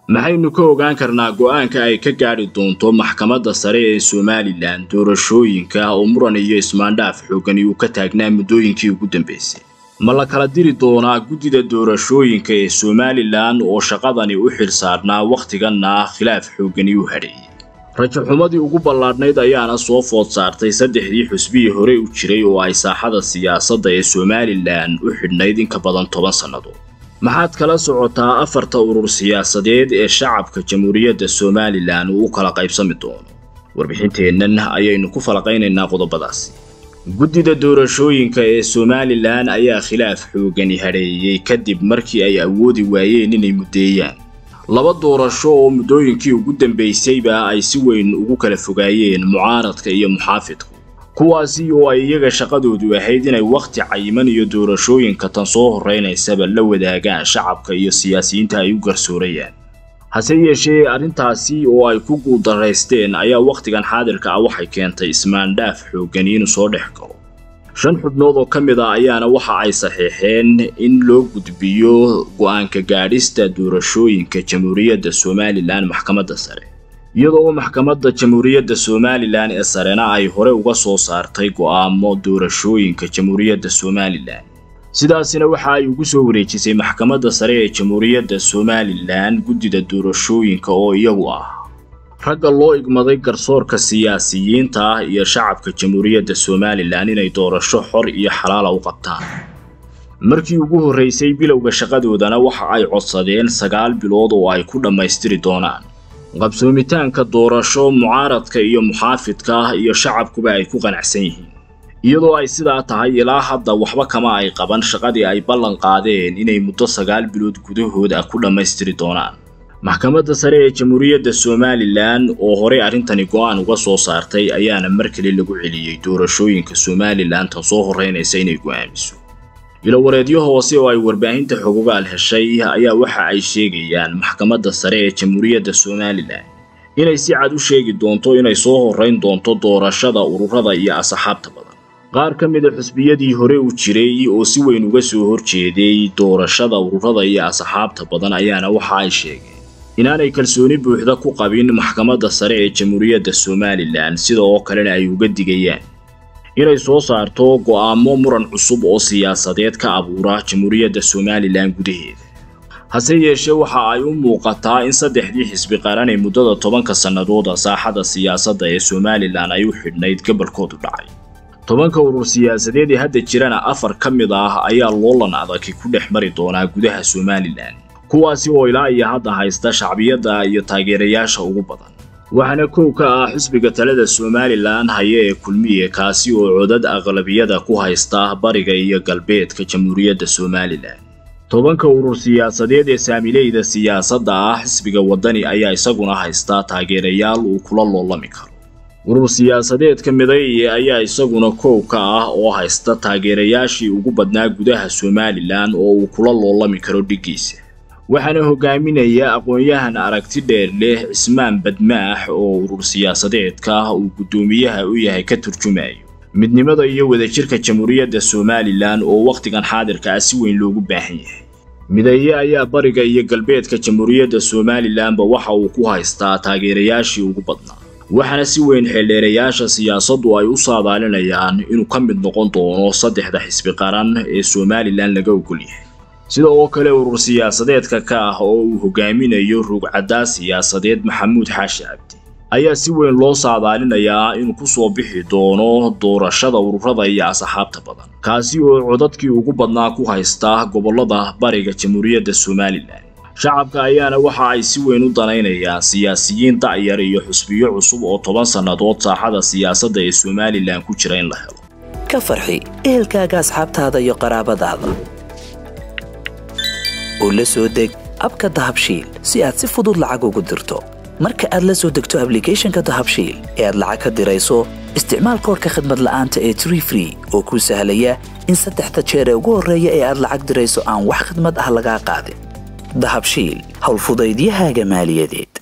maxaynu ka ogaan karnaa go'aanka ay ka gaadhi doonto maxkamadda sare ee somalilan doorashooyinka oo muran iyo ismaandhaaf xoogani uu ka taagnaa muddooyinkii ugu dambaysay ma la kala diri doonaa guddida doorashooyinka ee somalilan oo shaqadani u xilsaarnaa wakhtiganna khilaaf xoogani u hadheeyey rajaxumadii ugu ballaadhnayd ayaana soo food saartay saddexdii xusbihii hore u jiray oo ay saaxada siyaasadda ee somalilan u xidhnayd in ka badan toban sannadood maxaad kala socotaa afarta urur siyaasadeed ee shacabka jamhuuriyadda somalilan uu u kala qaybsami doono warbixinteennan ayaynu ku falaqaynaynaa qodobadaasi guddida doorashooyinka ee somalilan ayaa khilaaf xoogani hadheeyey kadib markii ay awoodi waayeen inay muddeeyaan laba doorasho oo muddooyinkii ugu dambaysayba ay si weyn ugu kala fogaayeen mucaaradka iyo muxaafidku kuwaasi oo ay iyaga shaqadoodu ahayd inay wakhti cayiman iyo doorashooyinka tan soo horraynaysaba la wadaagaan shacabka iyo siyaasiyiinta ay u garsoorayaan hase yeeshee arrintaasi oo ay ku guuldaraysteen ayaa wakhtigan xaadirka ah waxay keentay ismaandhaaf xoogani inuu soo dhex galo shan xubnood oo ka mid ah ayaana waxa ay saxiixeen in loo gudbiyo go'aanka gaadhista doorashooyinka jamhuuriyadda somalilan maxkamadda sare iyadoo maxkamadda jamhuuriyadda somalilan ee sarena ay hore uga soo saartay go'aamo doorashooyinka jamhuuriyadda somalilan sidaasina waxa ay ugu soo wareejisay maxkamadda sare ee jamhuuriyadda somalilan guddida doorashooyinka oo iyagu ah ragga loo igmaday garsoorka siyaasiyiinta ah iyo shacabka jamhuuriyadda somalilan inay doorasho xor iyo xalaala u qabtaan markii ugu horraysay bilowga shaqadoodana waxa ay codsadeen sagaal bilood oo ay ku dhammaystiri doonaan qabsoomitaanka doorasho mucaaradka iyo muxaafidka ah iyo shacabkuba ay ku qanacsan yihiin iyadoo ay sidaa tahay ilaa hadda waxba kama ay qaban shaqadii ay ballan qaadeen inay muddo sagaal bilood gudahood ah ku dhammaystiri doonaan maxkamadda sare ee jamhuuriyadda somalilan oo horey arrintani go'aan uga soo saartay ayaana mar kale lagu celiyey doorashooyinka somalilan tan soo horraynaysa inay go'aamiso ilowareedyo hoose oo ay warbaahinta xogogaal heshay ayaa waxa ay sheegayaan maxkamadda sare ee jamhuuriyadda somalilan inay si cad u sheegi doonto inay soo horrayn doonto doorashada ururada iyo asxaabta badan qaar ka mida xusbiyadii hore u jiray oo si weyn uga soo horjeeday doorashada ururada iyo asxaabta badan ayaana waxa ay sheegeen inaanay kalsooni buuxda ku qabin maxkamadda sare ee jamhuuriyadda somalilan sida oo kalena ay uga digayaan inay soo saarto go'aamo muran cusub oo siyaasadeed ka abuura jamhuuriyadda somalilan gudaheeda hase yeeshee waxa ay u muuqataa in saddexdii xisbi qaran ee muddada tobanka sannadooda saaxada siyaasadda ee somalilan ay u xidhnayd gobolkoodu dhacay tobanka urur siyaasadeed ee hadda jirana afar ka mid ah ayaa loolan adagi ku dhex mari doonaa gudaha somalilan kuwaasi oo ilaa iyo hadda haysta shacbiyadda iyo taageerayaasha ugu badan waxaana kow ka ah xisbiga talada somalilan haya ee kulmiye kaasi oo codad aqlabiyada ku haysta bariga iyo galbeedka jamhuuriyadda somalilan tobanka urur siyaasadeed ee saamileyda siyaasadda ah xisbiga waddani ayaa isaguna haystaa taageerayaal uu kula loolami karo urur siyaasadeedka midaye ayaa isaguna kow ka ah oo haysta taageerayaashii ugu badnaa gudaha somalilan oo uu kula loolami karo dhiggiisa waxaana hogaaminaya aqoon-yahan aragti dheer leh cismaan badmaax oo urur siyaasadeedka uu guddoomiyaha u yahay ka turjumayo midnimada iyo wadajirka jamhuuriyadda somalilan oo wakhtigan xaadirka ah si weyn loogu baahan yahay midaye ayaa bariga iyo galbeedka jamhuuriyadda somalilanba waxa uu ku haystaa taageerayaashii ugu badnaa waxaana si weyn xeeldheerayaasha siyaasaddu ay u saadaalinayaan inuu ka mid noqon doono saddexda xisbi qaran ee somalilan laga ogol yahay sida oo kale urur siyaasadeedka ka ah oo uu hogaaminayo rugcaddaa siyaasadeed maxamuud xaashi cabdi ayaa si weyn loo saadaalinayaa inuu ku soo bixi doono doorashada ururada iyo asxaabta badan kaasi oo codadkii ugu badnaa ku haysta gobollada bariga jamhuuriyadda somalilan shacabka ayaana waxa ay si weyn u danaynayaan siyaasiyiin da'yar iyo xusbiyo cusub oo toban sannadood saaxada siyaasadda ee somalilan ku jira in la helo ka farxi ehelkaaga asxaabtaada iyo qaraabadaada oo la soo deg abka dahabshiil si aad si fudud lacag ugu dirto marka aad la soo degto ablicathonka dahabshiil ee aad lacag ka dirayso isticmaal koorka khadmad la'aanta ee tree free oo kuu sahlaya in saddexda jeer ee ugu horreeya ee aad lacag dirayso aan wax khidmad ah lagaa qaadin dahabshiil howlfudaydiyahaaga maaliyadeed